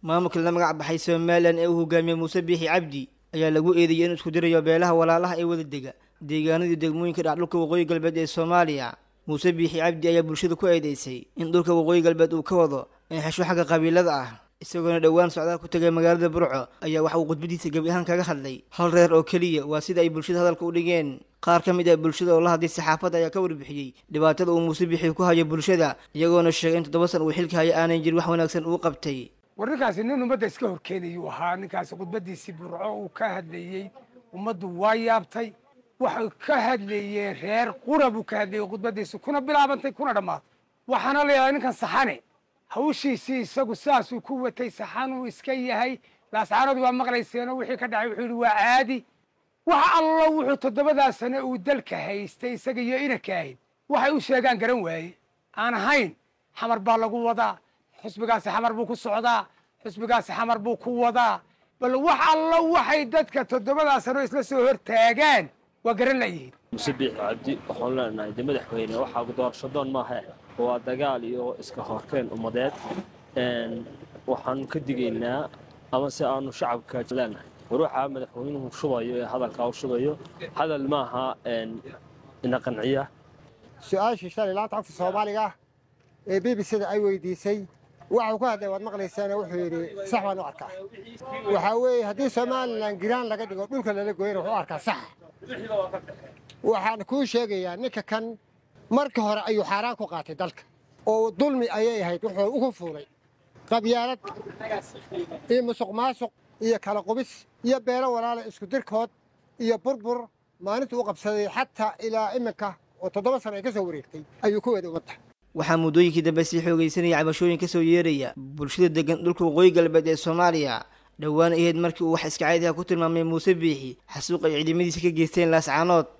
maamulka la magac baxay somalilan ee uu hogaamiyey muuse biixi cabdi ayaa lagu eedeeyey inuu isku dirayo beelaha walaalaha ee wada dega deegaanadii degmooyinka dhac dhulka waqooyi galbeed ee soomaaliya muuse biixi cabdi ayaa bulshada ku eedeysay in dhulka waqooyi galbeed uu ka wado in xesho xagga qabiilada ah isagoona dhowaan socdaal ku tegay magaalada burco ayaa waxa uu khudbadiisa gebi ahaan kaga hadlay hal reer oo keliya waa sida ay bulshada hadalka u dhigeen qaar ka mid ah bulshada oo la hadlay saxaafadda ayaa ka warbixiyey dhibaatada uu muuse biixi ku hayo bulshada iyagoona sheegay in toddoba san uu xilka haya aanan jir wax wanaagsan uu qabtay war ninkaasi nin ummadda iska horkeenayuu ahaa ninkaasi khudbadiisii burco uu ka hadlayey ummaddu waa yaabtay waxay ka hadlayeen reer qura buu ka hadlayey khudbadiisi kuna bilaabantay kuna dhammaatay waxaana layahay ninkan saxane hawshiisii isagu saasuu ku watay saxanuu iska yahay laascaanadu waa maqlayseenoo wixii ka dhacay wuxuu yidhi waa caadi wax allo wuxuu toddobadaa sane uu dalka haystay isaga iyo inanka ahayd waxay u sheegaan garan waaye aan ahayn xamar baa lagu wadaa xusbigaasi xamar buu ku socdaa xusbigaasi xamar buu ku wadaa bal wax allo waxay dadka toddobadaa sano isla soo hortaagaan waa garan layihiin muse biixi cabdi waxaan leenahay de madaxweyne waxaa doorashadoon maaha waa dagaal iyo iska horkeen ummadeed waxaanu ka digaynaa ama se aanu shacabka leenahay war waxaa madaxweynuhu shubayo ee hadalkaa u shubayo hadal maaha ina qanciya su-aashii shalay laanta afka soomaaliga ee b b c-da ay weydiisay waxau ku hadlay waad maqlaysaana wuxuu yidhi sax baan u arkaa waxaa weeye haddii somalilan giraan laga dhigo dhulka lala gooyana wuxuu u arkaa sax waxaan kuu sheegayaa ninka kan marka hore ayuu xaaraan ku qaatay dalka oo dulmi ayay ahayd wuxuu ugu fuulay qabyaalad iyo musuq maasuq iyo kala qubis iyo beelo walaala isku dirkood iyo burbur maalintuu u qabsaday xataa ilaa iminka oo toddoba sano ay ka soo wareegtay ayuu ku weeday ummadda waxaa muddooyinkii dambe sii xoogaysanaya cabashooyin ka soo yeeraya bulshada degan dhulka waqooyi galbeed ee soomaaliya dhowaan ahayd markii uu wax iska caadiha ku tilmaamay muuse biixi xasuuq ay ciidamadiisa ka geysteen laascaanood